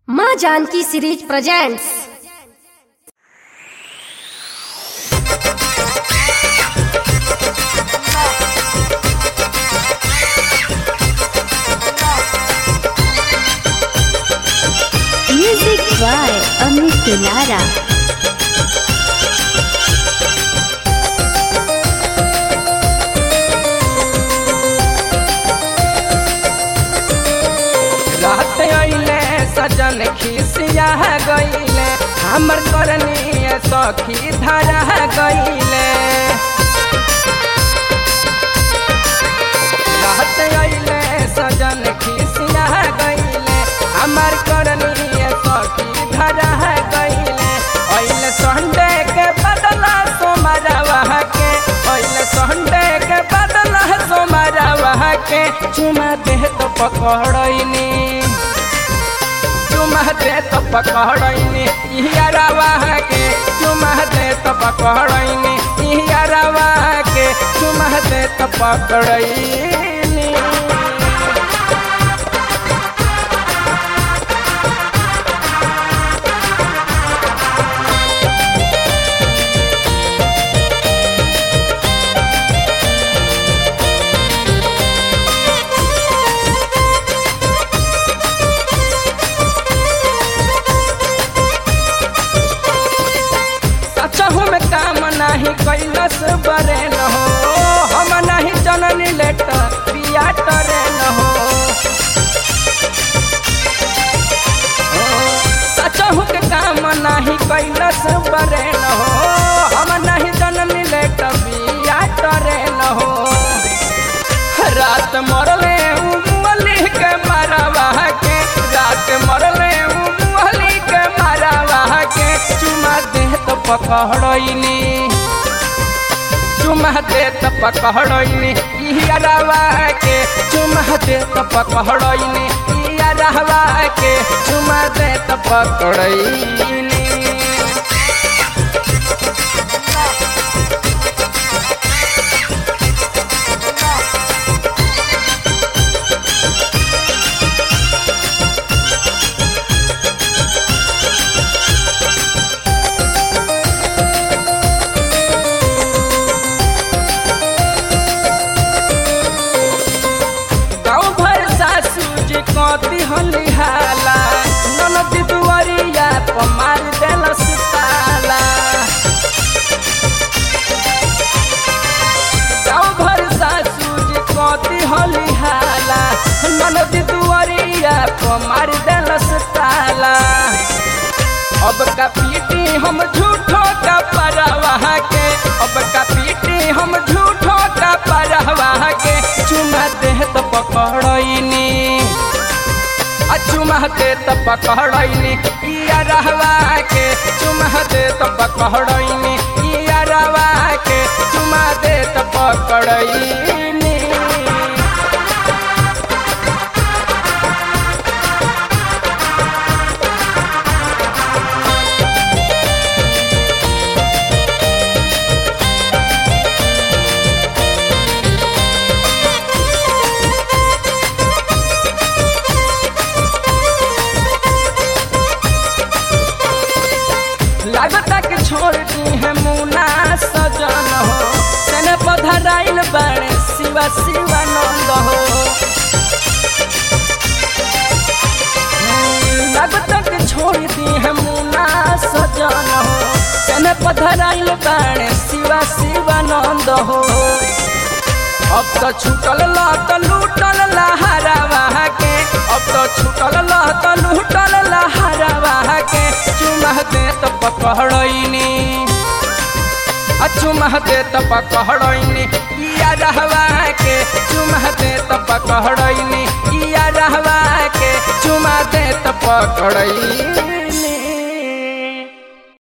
माँ Janki series presents Music by Amit Dulara. रात अइले सजन खिसिया गइले हमर करनी सखी धरा गइले रात अइले सजन खिसिया गइले हमर करनी सखी धरा गइले अइले संडे के बदला सोमरवा के अइले संडे के बदला सोमरवा के चुमा दे तो पकड़नी चुमा दे तो पकड़नी इहरवा के चुमा दे तो पकड़नी इहरवा के चुमा दे तो पकड़नी सचहु में काम नाही कैलस बरे न हो हम नहीं जननी लेटर पिया टरे न हो सचहु के काम नाही कैलस बरे न हो हम नहीं जननी लेटर पिया टरे न हो रात मरले उमली के मरवा के रात मरले उमली के मरवा के चुमा दे तो पकड़नी चुमा दे तो पकड़नी इहरवा के चुमा दे तो पकड़नी इहरवा के चुमा दे तो पकड़नी गाँव भर सासू जी कति हलिहाला ननद दुआरिया पर मार देलस ताला गाँव भर सासू जी कति हलिहाला ननद दुआरिया पर मार देलस ताला अब का पीटी हम झूठो का परवाह के अब का पीटी हम झूठो का परवाह के चुमा दे तो पकड़नी आ चुमा दे तो पकड़नी इया रहवा के चुमा दे तो पकड़नी इया रहवा के चुमा दे तो पकड़नी लागता के छोड़ दी है मुना सजन हो सेने पधराइल बाड़े शिवा शिवानंद हो लागता के छोड़ दी है मुना सजन हो सेने पधराइल बाड़े शिवा शिवानंद हो अब तो छूटल लत लूटल लहरावा के अब तो छूटल लत लूटल लहरावा के चुमा दे तो पकड़नी आ चुमा दे तो पकड़नी इया रहवा के चुमा दे तो पकड़नी इया रहवा के चुमा दे तो पकड़नी